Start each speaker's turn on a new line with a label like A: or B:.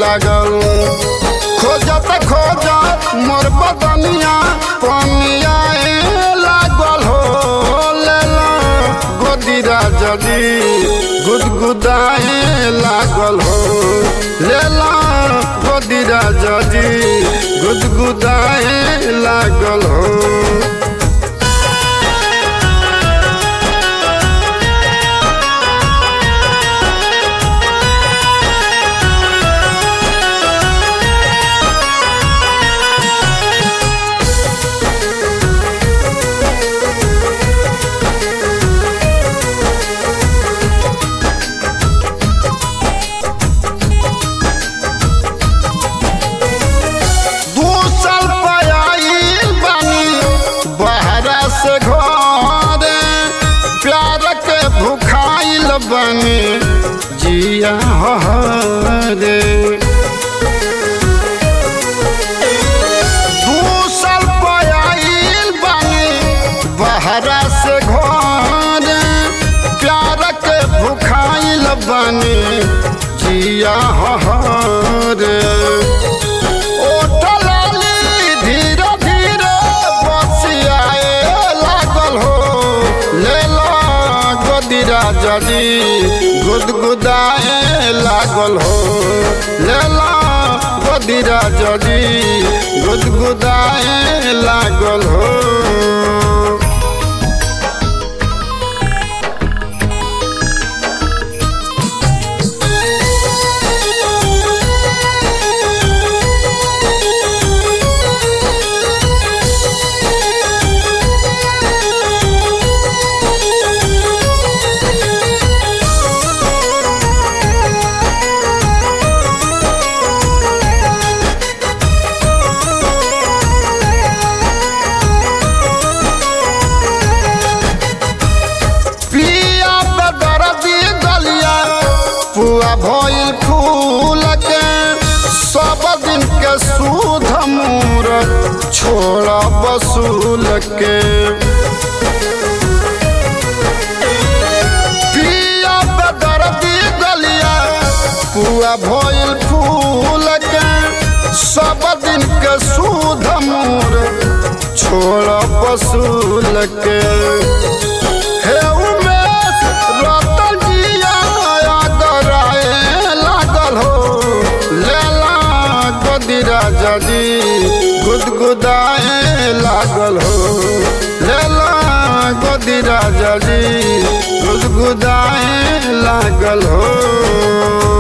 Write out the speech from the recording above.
A: लागल खोजत खोजत मोर बदनिया पनिया लागल हो लेला गोदीरा जदी गुदगुदाए लागल हो लेला गोदीरा जदी गुदगुदाए लागल हो दू साल पयाइल बानी बहरा से घरे प्यार के भुखाइल बानी जिया हरे दू साल पयाइल बानी बहरा से घरे प्यार के भुखाइल बानी जिया हरे ओठलाली धीरे धीरे बसियाए लागल हो लेला गोदीरा जदी गुदगुदाए लागल हो लेला गोदीरा जदी गुदगुदाए लागल हो पिया बदरदी गलिया पुआ भइल फूल के सब दिन के सूध मूर छोड़ बसूल के पिया बदरदी गलिया पुआ भइल फूल के सब दिन के सूध मूर छोड़ बसूल के हे उमेश रतन जिया गराए लागल हो लेला गोदीरा जदी गुदगुदाए लागल हो लेला गोदीरा जदी गुदगुदाए लागल हो